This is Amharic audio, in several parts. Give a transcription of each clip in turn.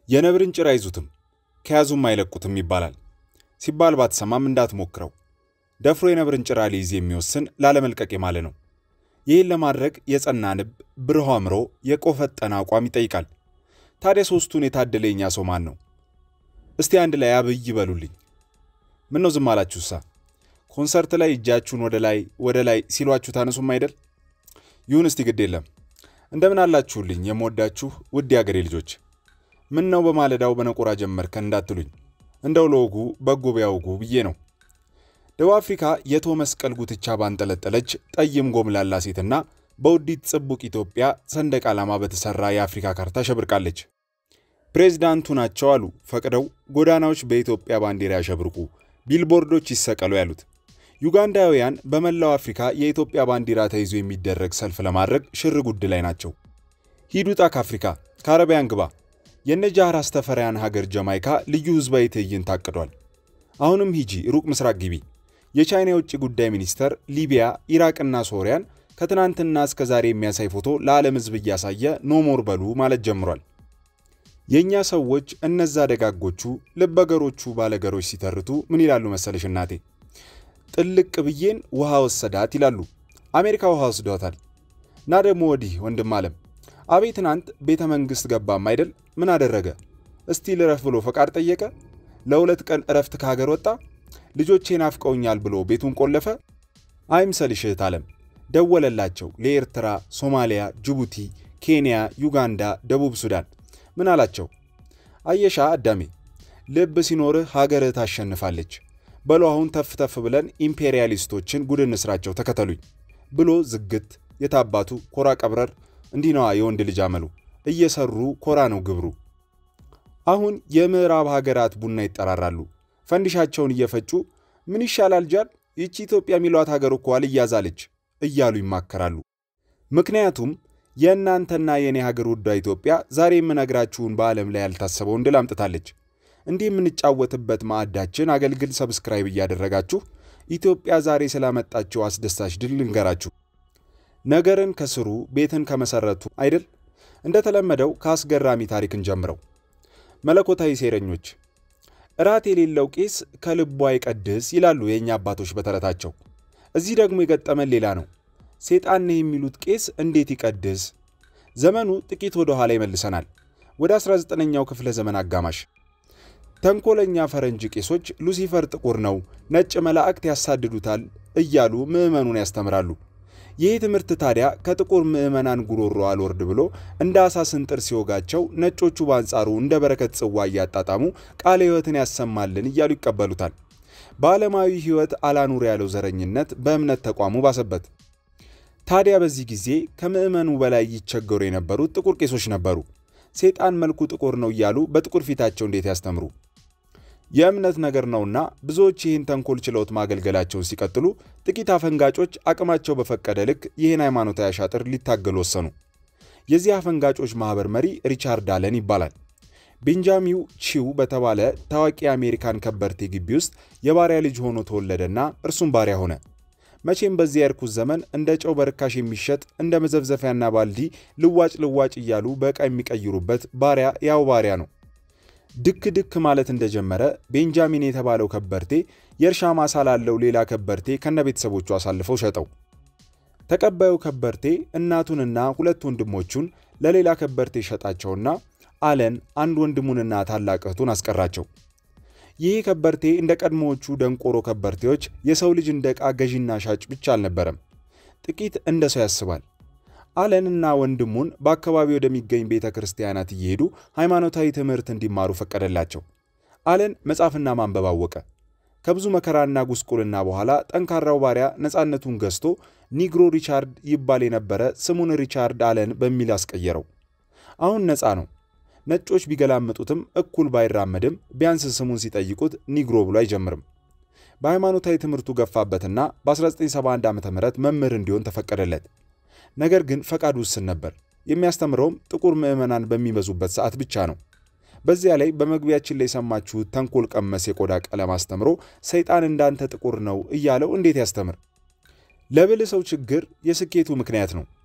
የነብርን ጭራ አይዙትም ከያዙም አይለቁትም ይባላል። ሲባል ባትሰማም እንዳትሞክረው። ደፍሮ የነብርን ጭራ ሊይዝ የሚወስን ላለመልቀቅ የማለ ነው። ይህን ለማድረግ የጸና ልብ፣ ብሩህ አእምሮ፣ የቆፈጠነ አቋም ይጠይቃል። ታዲያ ሦስቱን የታደለ የኛ ሰው ማን ነው? እስቲ አንድ ላይ አብይ ይበሉልኝ። ምን ነው ዝም አላችሁሳ? ኮንሰርት ላይ እጃችሁን ወደ ላይ ወደ ላይ ሲሏችሁ ታነሱም አይደል? ይሁን እስቲ ግድ የለም። እንደምን አላችሁልኝ የምወዳችሁ ውድ የአገሬ ልጆች። ምን ነው በማለዳው በነቆራ ጀመርከን እንዳትሉኝ፣ እንደው ለወጉ በጎ ቢያውጉ ብዬ ነው። ደቡብ አፍሪካ የቶ መስቀል ጉትቻ ባንጠለጠለች ጠይም ጎምላላ ሴትና በውዲት ጽቡቅ ኢትዮጵያ ሰንደቅ ዓላማ በተሠራ የአፍሪካ ካርታ ሸብርቃለች። ፕሬዝዳንቱ ናቸው አሉ ፈቅደው ጎዳናዎች በኢትዮጵያ ባንዲራ ያሸብርቁ፣ ቢልቦርዶች ይሰቀሉ ያሉት። ዩጋንዳውያን በመላው አፍሪካ የኢትዮጵያ ባንዲራ ተይዞ የሚደረግ ሰልፍ ለማድረግ ሽር ጉድ ላይ ናቸው። ሂዱጣ ከአፍሪካ ከአረቢያን ግባ። የነጃር አስተፈሪያን ሀገር ጀማይካ ልዩ ሕዝባዊ ትዕይንት ታቅዷል። አሁንም ሂጂ ሩቅ ምስራቅ ግቢ። የቻይና የውጭ ጉዳይ ሚኒስተር ሊቢያ፣ ኢራቅና ሶሪያን ከትናንትና እስከ ዛሬ የሚያሳይ ፎቶ ለዓለም ሕዝብ እያሳየ ኖሞር በሉ ማለት ጀምሯል። የእኛ ሰዎች እነዛ ደጋጎቹ ልበገሮቹ ባለገሮች ሲተርቱ ምን ይላሉ መሰለሽ እናቴ? ጥልቅ ብዬን ውሃ ወሰዳት ይላሉ። አሜሪካ ውሃ ወስዷታል። እና ደግሞ ወዲህ ወንድም አለም አቤ ትናንት ቤተ መንግሥት ገባም አይደል? ምን አደረገ? እስቲ ልረፍ ብሎ ፈቃድ ጠየቀ። ለሁለት ቀን እረፍት ከሀገር ወጣ። ልጆቼ ናፍቀውኛል ብሎ ቤቱን ቆለፈ። አይምሰልሽ እህት አለም ደወለላቸው ለኤርትራ፣ ሶማሊያ፣ ጅቡቲ፣ ኬንያ፣ ዩጋንዳ፣ ደቡብ ሱዳን። ምን አላቸው? አየሻ አዳሜ ልብ ሲኖርህ ሀገርህ ታሸንፋለች። በሎ አሁን ተፍ ተፍ ብለን ኢምፔሪያሊስቶችን ጉድ እንስራቸው ተከተሉኝ ብሎ ዝግት የታባቱ ኮራ ቀብረር እንዲህ ነዋ የወንድ ልጅ አመሉ። እየሰሩ ኮራ ነው ግብሩ። አሁን የምዕራብ ሀገራት ቡና ይጠራራሉ። ፈንዲሻቸውን እየፈጩ ምን ይሻላል ጃል ይቺ ኢትዮጵያ የሚሏት ሀገር እኮ አልያዛለች እያሉ ይማከራሉ። ምክንያቱም የእናንተና የእኔ ሀገር ውዷ ኢትዮጵያ ዛሬ የምነግራችሁን በዓለም ላይ ያልታሰበውን ድል አምጥታለች። እንዲህ የምንጫወትበት ማዕዳችን አገልግል ሰብስክራይብ እያደረጋችሁ ኢትዮጵያ ዛሬ ስላመጣችው አስደሳች ድል ልንገራችሁ። ነገርን ከስሩ ቤትን ከመሰረቱ አይደል? እንደተለመደው ከአስገራሚ ታሪክን ጀምረው መለኮታዊ ሴረኞች እራት የሌለው ቄስ ከልቡ አይቀድስ ይላሉ የእኛ አባቶች በተረታቸው። እዚህ ደግሞ የገጠመን ሌላ ነው። ሴጣን ነህ የሚሉት ቄስ እንዴት ይቀድስ? ዘመኑ ጥቂት ወደ ኋላ ይመልሰናል፣ ወደ 19ኛው ክፍለ ዘመን አጋማሽ። ተንኮለኛ ፈረንጅ ቄሶች ሉሲፈር ጥቁር ነው፣ ነጭ መላእክት ያሳድዱታል እያሉ ምዕመኑን ያስተምራሉ። ይህ ትምህርት ታዲያ ከጥቁር ምዕመናን ጉሮሮ አልወርድ ብሎ እንደ አሳ ስንጥር ሲወጋቸው፣ ነጮቹ በአንጻሩ እንደ በረከት ጽዋ እያጣጣሙ ቃለ ሕይወትን ያሰማልን እያሉ ይቀበሉታል። በዓለማዊ ሕይወት አላኑር ያለው ዘረኝነት በእምነት ተቋሙ ባሰበት። ታዲያ በዚህ ጊዜ ከምዕመኑ በላይ ይቸገሩ የነበሩት ጥቁር ቄሶች ነበሩ። ሴጣን መልኩ ጥቁር ነው እያሉ በጥቁር ፊታቸው እንዴት ያስተምሩ? የእምነት ነገር ነውና ብዙዎች ይህን ተንኮል ችለውት ማገልገላቸውን ሲቀጥሉ፣ ጥቂት አፈንጋጮች አቅማቸው በፈቀደ ልክ ይህን ሃይማኖታዊ አሻጥር ሊታገሉ ወሰኑ። የዚህ አፈንጋጮች ማኅበር መሪ ሪቻርድ አለን ይባላል። ቤንጃሚው ቺው በተባለ ታዋቂ የአሜሪካን ከበርቴ ግቢ ውስጥ የባሪያ ልጅ ሆኖ ተወለደና እርሱም ባሪያ ሆነ። መቼም በዚህ የርኩስ ዘመን እንደ ጨው በርካሽ የሚሸጥ እንደ መዘብዘፊያና ባልዲ ልዋጭ ልዋጭ እያሉ በዕቃ የሚቀይሩበት ባሪያ ያው ባሪያ ነው። ድክ ድክ ማለት እንደጀመረ ቤንጃሚን የተባለው ከበርቴ የእርሻ ማሳ ላለው ሌላ ከበርቴ ከነ ቤተሰቦቹ አሳልፈው ሸጠው። ተቀባዩ ከበርቴ እናቱንና ሁለት ወንድሞቹን ለሌላ ከበርቴ ሸጣቸውና አለን አንድ ወንድሙንና ታላቅ እህቱን አስቀራቸው። ይህ ከበርቴ እንደ ቀድሞዎቹ ደንቆሮ ከበርቴዎች የሰው ልጅ እንደ ዕቃ ገዢና ሻጭ ብቻ አልነበረም። ጥቂት እንደ ሰው ያስባል። አለንና ወንድሙን በአካባቢ ወደሚገኝ ቤተ ክርስቲያናት እየሄዱ ሃይማኖታዊ ትምህርት እንዲማሩ ፈቀደላቸው። አለን መጻፍና ማንበብ አወቀ። ከብዙ መከራና ጉስቁልና በኋላ ጠንካራው ባሪያ ነፃነቱን ገዝቶ ኒግሮ ሪቻርድ ይባል የነበረ ስሙን ሪቻርድ አለን በሚል አስቀየረው። አሁን ነፃ ነው። ነጮች ቢገላምጡትም እኩል ባይራመድም ቢያንስ ስሙን ሲጠይቁት ኒግሮ ብሎ አይጀምርም። በሃይማኖታዊ ትምህርቱ ገፋበትና በ1971 ዓ ም መምህር እንዲሆን ተፈቀደለት። ነገር ግን ፈቃድ ውስን ነበር። የሚያስተምረውም ጥቁር ምዕመናን በሚበዙበት ሰዓት ብቻ ነው። በዚያ ላይ በመግቢያችን ላይ የሰማችሁት ተንኮል ቀመስ የቆዳ ቀለም አስተምሮ ሰይጣን እንዳንተ ጥቁር ነው እያለው እንዴት ያስተምር? ለብል ሰው ችግር የስኬቱ ምክንያት ነው።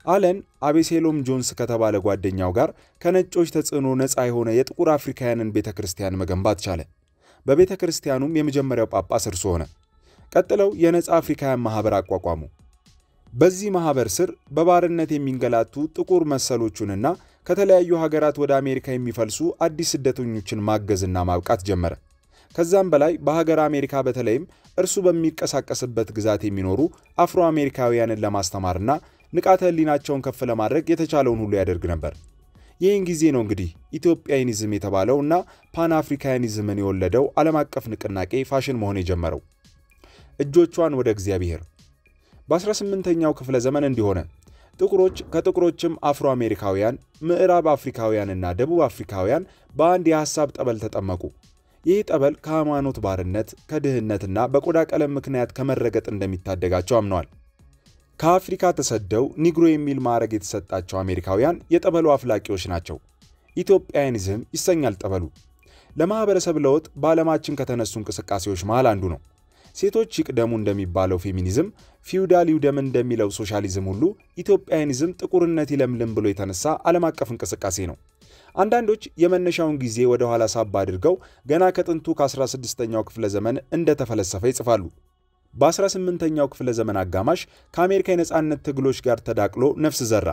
አለን አቤሴሎም ጆንስ ከተባለ ጓደኛው ጋር ከነጮች ተጽዕኖ ነፃ የሆነ የጥቁር አፍሪካውያንን ቤተ ክርስቲያን መገንባት ቻለ። በቤተ ክርስቲያኑም የመጀመሪያው ጳጳስ እርሱ ሆነ። ቀጥለው የነፃ አፍሪካውያን ማኅበር አቋቋሙ። በዚህ ማኅበር ስር በባርነት የሚንገላቱ ጥቁር መሰሎቹንና ከተለያዩ ሀገራት ወደ አሜሪካ የሚፈልሱ አዲስ ስደተኞችን ማገዝና ማብቃት ጀመረ። ከዛም በላይ በሀገር አሜሪካ በተለይም እርሱ በሚንቀሳቀስበት ግዛት የሚኖሩ አፍሮ አሜሪካውያንን ለማስተማርና ንቃተ ሕሊናቸውን ከፍ ለማድረግ የተቻለውን ሁሉ ያደርግ ነበር። ይህን ጊዜ ነው እንግዲህ ኢትዮጵያኒዝም የተባለው እና ፓን አፍሪካኒዝምን የወለደው ዓለም አቀፍ ንቅናቄ ፋሽን መሆን የጀመረው። እጆቿን ወደ እግዚአብሔር በ18ኛው ክፍለ ዘመን እንዲሆነ ጥቁሮች ከጥቁሮችም አፍሮ አሜሪካውያን፣ ምዕራብ አፍሪካውያንና ደቡብ አፍሪካውያን በአንድ የሐሳብ ጠበል ተጠመቁ። ይህ ጠበል ከሃይማኖት ባርነት፣ ከድህነትና በቆዳ ቀለም ምክንያት ከመረገጥ እንደሚታደጋቸው አምነዋል። ከአፍሪካ ተሰደው ኒግሮ የሚል ማዕረግ የተሰጣቸው አሜሪካውያን የጠበሉ አፍላቂዎች ናቸው። ኢትዮጵያኒዝም ይሰኛል ጠበሉ። ለማኅበረሰብ ለውጥ በዓለማችን ከተነሱ እንቅስቃሴዎች መሃል አንዱ ነው። ሴቶች ይቅደሙ እንደሚባለው ፌሚኒዝም፣ ፊውዳል ይውደም እንደሚለው ሶሻሊዝም ሁሉ ኢትዮጵያኒዝም ጥቁርነት ይለምልም ብሎ የተነሳ ዓለም አቀፍ እንቅስቃሴ ነው። አንዳንዶች የመነሻውን ጊዜ ወደ ኋላ ሳብ አድርገው ገና ከጥንቱ ከ16ኛው ክፍለ ዘመን እንደተፈለሰፈ ይጽፋሉ። በ18ኛው ክፍለ ዘመን አጋማሽ ከአሜሪካ የነፃነት ትግሎች ጋር ተዳቅሎ ነፍስ ዘራ።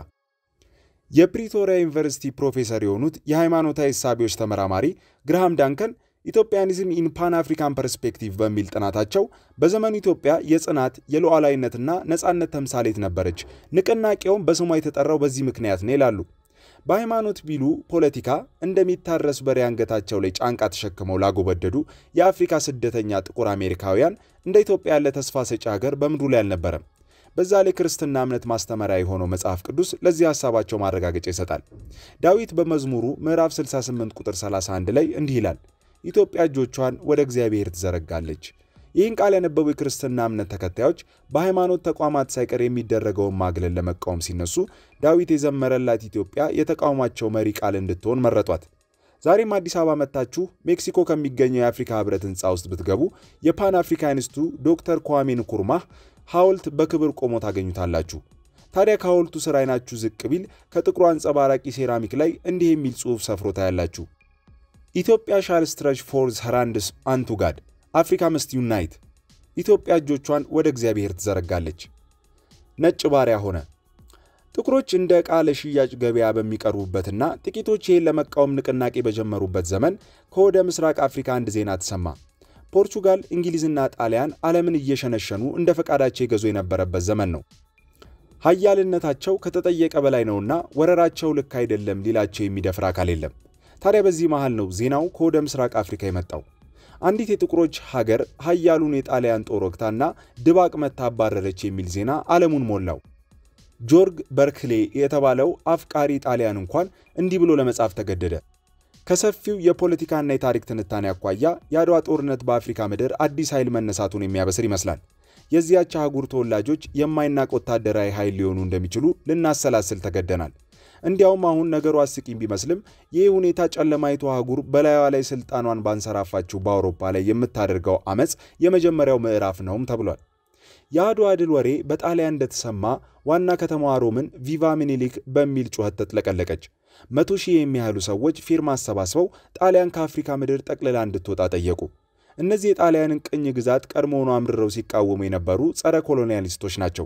የፕሪቶሪያ ዩኒቨርሲቲ ፕሮፌሰር የሆኑት የሃይማኖታዊ እሳቤዎች ተመራማሪ ግርሃም ዳንከን ኢትዮጵያኒዝም ኢን ፓን አፍሪካን ፐርስፔክቲቭ በሚል ጥናታቸው በዘመኑ ኢትዮጵያ የጽናት የሉዓላዊነትና ነፃነት ተምሳሌት ነበረች፣ ንቅናቄውም በስሟ የተጠራው በዚህ ምክንያት ነው ይላሉ። በሃይማኖት ቢሉ ፖለቲካ እንደሚታረስ በሬ አንገታቸው ላይ ጫንቃ ተሸክመው ላጎበደዱ የአፍሪካ ስደተኛ ጥቁር አሜሪካውያን እንደ ኢትዮጵያ ያለ ተስፋ ሰጪ ሀገር በምድሩ ላይ አልነበረም። በዛ ላይ ክርስትና እምነት ማስተማሪያ የሆነው መጽሐፍ ቅዱስ ለዚህ ሐሳባቸው ማረጋገጫ ይሰጣል። ዳዊት በመዝሙሩ ምዕራፍ 68 ቁጥር 31 ላይ እንዲህ ይላል ኢትዮጵያ እጆቿን ወደ እግዚአብሔር ትዘረጋለች። ይህን ቃል ያነበቡ የክርስትና እምነት ተከታዮች በሃይማኖት ተቋማት ሳይቀር የሚደረገውን ማግለል ለመቃወም ሲነሱ ዳዊት የዘመረላት ኢትዮጵያ የተቃውሟቸው መሪ ቃል እንድትሆን መረጧት። ዛሬም አዲስ አበባ መጥታችሁ ሜክሲኮ ከሚገኘው የአፍሪካ ሕብረት ሕንፃ ውስጥ ብትገቡ የፓን አፍሪካኒስቱ ዶክተር ኳሜ ንኩርማህ ሐውልት በክብር ቆሞ ታገኙታላችሁ። ታዲያ ከሐውልቱ ስር አይናችሁ ዝቅ ቢል ከጥቁሩ አንጸባራቂ ሴራሚክ ላይ እንዲህ የሚል ጽሑፍ ሰፍሮ ታያላችሁ። ኢትዮጵያ ሻል ስትረች ፎርዝ ሄራንድስ አንቱ ጋድ አፍሪካ መስት ዩናይት። ኢትዮጵያ እጆቿን ወደ እግዚአብሔር ትዘረጋለች። ነጭ ባሪያ ሆነ። ጥቁሮች እንደ ዕቃ ለሽያጭ ገበያ በሚቀርቡበትና ጥቂቶች ይህን ለመቃወም ንቅናቄ በጀመሩበት ዘመን ከወደ ምስራቅ አፍሪካ አንድ ዜና ተሰማ። ፖርቹጋል፣ እንግሊዝና ጣሊያን ዓለምን እየሸነሸኑ እንደ ፈቃዳቸው የገዙ የነበረበት ዘመን ነው። ሀያልነታቸው ከተጠየቀ በላይ ነውና ወረራቸው ልክ አይደለም ሊላቸው የሚደፍር አካል የለም። ታዲያ በዚህ መሃል ነው ዜናው ከወደ ምስራቅ አፍሪካ የመጣው። አንዲት የጥቁሮች ሀገር ሀያሉን የጣሊያን ጦር ወግታና ድባቅ መታ አባረረች የሚል ዜና ዓለሙን ሞላው። ጆርግ በርክሌ የተባለው አፍቃሪ ጣሊያን እንኳን እንዲህ ብሎ ለመጻፍ ተገደደ። ከሰፊው የፖለቲካና የታሪክ ትንታኔ አኳያ የአድዋ ጦርነት በአፍሪካ ምድር አዲስ ኃይል መነሳቱን የሚያበስር ይመስላል። የዚያች አህጉር ተወላጆች የማይናቅ ወታደራዊ ኃይል ሊሆኑ እንደሚችሉ ልናሰላስል ተገደናል። እንዲያውም አሁን ነገሩ አስቂኝ ቢመስልም ይህ ሁኔታ ጨለማይቱ አህጉር በላዩዋ ላይ ስልጣኗን ባንሰራፋችው በአውሮፓ ላይ የምታደርገው አመፅ የመጀመሪያው ምዕራፍ ነውም ተብሏል። የአድዋ ድል ወሬ በጣሊያን እንደተሰማ ዋና ከተማዋ ሮምን ቪቫ ሚኒሊክ በሚል ጩኸት ተጥለቀለቀች። መቶ ሺህ የሚያህሉ ሰዎች ፊርማ አሰባስበው ጣሊያን ከአፍሪካ ምድር ጠቅልላ እንድትወጣ ጠየቁ። እነዚህ የጣሊያንን ቅኝ ግዛት ቀድሞውኑ አምርረው ሲቃወሙ የነበሩ ጸረ ኮሎኒያሊስቶች ናቸው።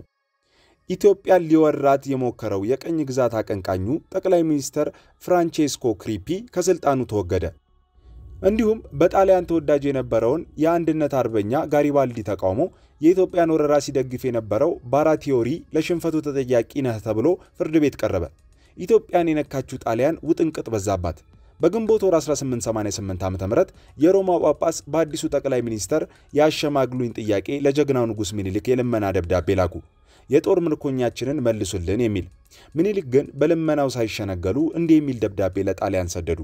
ኢትዮጵያን ሊወራት የሞከረው የቅኝ ግዛት አቀንቃኙ ጠቅላይ ሚኒስተር ፍራንቼስኮ ክሪፒ ከስልጣኑ ተወገደ። እንዲሁም በጣሊያን ተወዳጅ የነበረውን የአንድነት አርበኛ ጋሪባልዲ ተቃውሞ የኢትዮጵያን ወረራ ሲደግፍ የነበረው ባራቲዮሪ ለሽንፈቱ ተጠያቂ ነህ ተብሎ ፍርድ ቤት ቀረበ። ኢትዮጵያን የነካችው ጣሊያን ውጥንቅጥ በዛባት። በግንቦት ወር 1888 ዓ ም የሮማ ጳጳስ በአዲሱ ጠቅላይ ሚኒስተር የአሸማግሉኝ ጥያቄ ለጀግናው ንጉሥ ሚኒሊክ የልመና ደብዳቤ ላኩ። የጦር ምርኮኛችንን መልሱልን የሚል። ምኒልክ ግን በልመናው ሳይሸነገሉ እንዲህ የሚል ደብዳቤ ለጣሊያን ሰደዱ።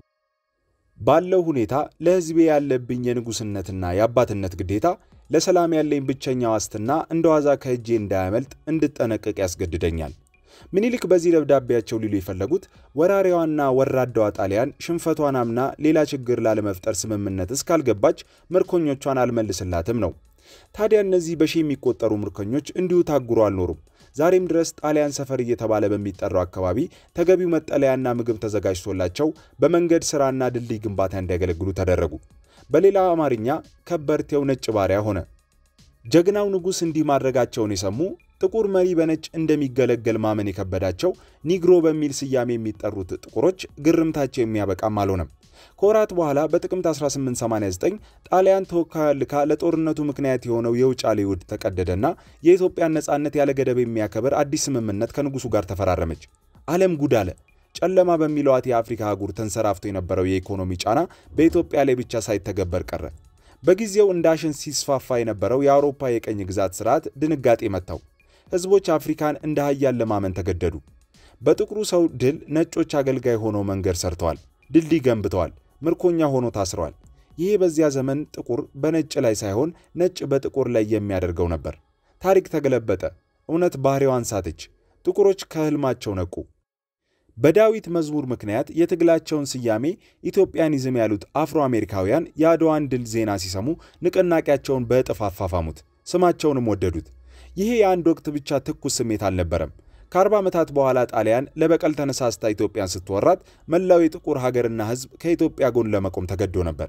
ባለው ሁኔታ ለሕዝቤ ያለብኝ የንጉሥነትና የአባትነት ግዴታ ለሰላም ያለኝ ብቸኛ ዋስትና እንደ ዋዛ ከእጄ እንዳያመልጥ እንድጠነቀቅ ያስገድደኛል። ምኒልክ በዚህ ደብዳቤያቸው ሊሉ የፈለጉት ወራሪዋና ወራዳዋ ጣሊያን ሽንፈቷን አምና ሌላ ችግር ላለመፍጠር ስምምነት እስካልገባች ምርኮኞቿን አልመልስላትም ነው። ታዲያ እነዚህ በሺህ የሚቆጠሩ ምርኮኞች እንዲሁ ታጉሮ አልኖሩም። ዛሬም ድረስ ጣሊያን ሰፈር እየተባለ በሚጠራው አካባቢ ተገቢው መጠለያና ምግብ ተዘጋጅቶላቸው በመንገድ ሥራና ድልድይ ግንባታ እንዲያገለግሉ ተደረጉ። በሌላ አማርኛ ከበርቴው ነጭ ባሪያ ሆነ። ጀግናው ንጉሥ እንዲህ ማድረጋቸውን የሰሙ ጥቁር መሪ በነጭ እንደሚገለገል ማመን የከበዳቸው ኒግሮ በሚል ስያሜ የሚጠሩት ጥቁሮች ግርምታቸው የሚያበቃም አልሆነም። ከወራት በኋላ በጥቅምት 1889 ጣሊያን ተወካይ ልካ ለጦርነቱ ምክንያት የሆነው የውጫሌ ውል ተቀደደና የኢትዮጵያን ነፃነት ያለ ገደብ የሚያከብር አዲስ ስምምነት ከንጉሱ ጋር ተፈራረመች። ዓለም ጉድ አለ። ጨለማ በሚለዋት የአፍሪካ አህጉር ተንሰራፍቶ የነበረው የኢኮኖሚ ጫና በኢትዮጵያ ላይ ብቻ ሳይተገበር ቀረ። በጊዜው እንዳሸን ሲስፋፋ የነበረው የአውሮፓ የቀኝ ግዛት ስርዓት ድንጋጤ መታው። ሕዝቦች አፍሪካን እንደ ሀያል ለማመን ተገደዱ። በጥቁሩ ሰው ድል ነጮች አገልጋይ ሆነው መንገድ ሰርተዋል፣ ድልድይ ገንብተዋል፣ ምርኮኛ ሆኖ ታስረዋል። ይሄ በዚያ ዘመን ጥቁር በነጭ ላይ ሳይሆን ነጭ በጥቁር ላይ የሚያደርገው ነበር። ታሪክ ተገለበጠ። እውነት ባህሪዋን ሳተች። ጥቁሮች ከህልማቸው ነቁ። በዳዊት መዝሙር ምክንያት የትግላቸውን ስያሜ ኢትዮጵያኒዝም ያሉት አፍሮ አሜሪካውያን የአድዋን ድል ዜና ሲሰሙ ንቅናቄያቸውን በእጥፍ አፋፋሙት፣ ስማቸውንም ወደዱት። ይሄ የአንድ ወቅት ብቻ ትኩስ ስሜት አልነበረም። ከ40 ዓመታት በኋላ ጣሊያን ለበቀል ተነሳስታ ኢትዮጵያን ስትወራት መላው የጥቁር ሀገርና ሕዝብ ከኢትዮጵያ ጎን ለመቆም ተገዶ ነበር።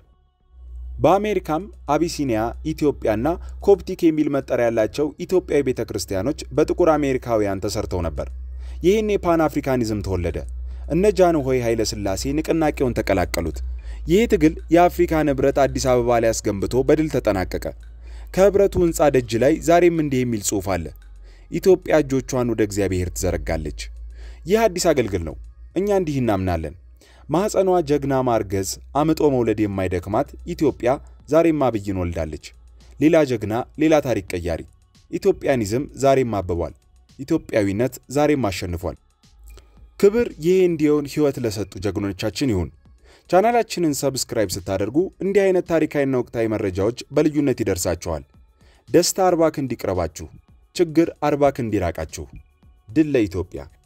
በአሜሪካም አቢሲኒያ፣ ኢትዮጵያና ኮፕቲክ የሚል መጠሪያ ያላቸው ኢትዮጵያዊ ቤተ ክርስቲያኖች በጥቁር አሜሪካውያን ተሰርተው ነበር። ይህን የፓን አፍሪካኒዝም ተወለደ። እነ ጃንሆይ ኃይለ ሥላሴ ንቅናቄውን ተቀላቀሉት። ይህ ትግል የአፍሪካን ኅብረት አዲስ አበባ ላይ አስገንብቶ በድል ተጠናቀቀ። ከኅብረቱ ሕንፃ ደጅ ላይ ዛሬም እንዲህ የሚል ጽሑፍ አለ። ኢትዮጵያ እጆቿን ወደ እግዚአብሔር ትዘረጋለች። ይህ አዲስ አገልግል ነው። እኛ እንዲህ እናምናለን። ማኅፀኗ ጀግና ማርገዝ፣ አምጦ መውለድ የማይደክማት ኢትዮጵያ ዛሬም አብይን ወልዳለች። ሌላ ጀግና፣ ሌላ ታሪክ ቀያሪ። ኢትዮጵያኒዝም ዛሬም አብቧል። ኢትዮጵያዊነት ዛሬም አሸንፏል። ክብር ይህ እንዲሆን ሕይወት ለሰጡ ጀግኖቻችን ይሁን። ቻናላችንን ሰብስክራይብ ስታደርጉ እንዲህ አይነት ታሪካዊና ወቅታዊ መረጃዎች በልዩነት ይደርሳችኋል። ደስታ አርባ ክንድ ይቅረባችሁ፣ ችግር አርባ ክንድ ይራቃችሁ። ድል ለኢትዮጵያ!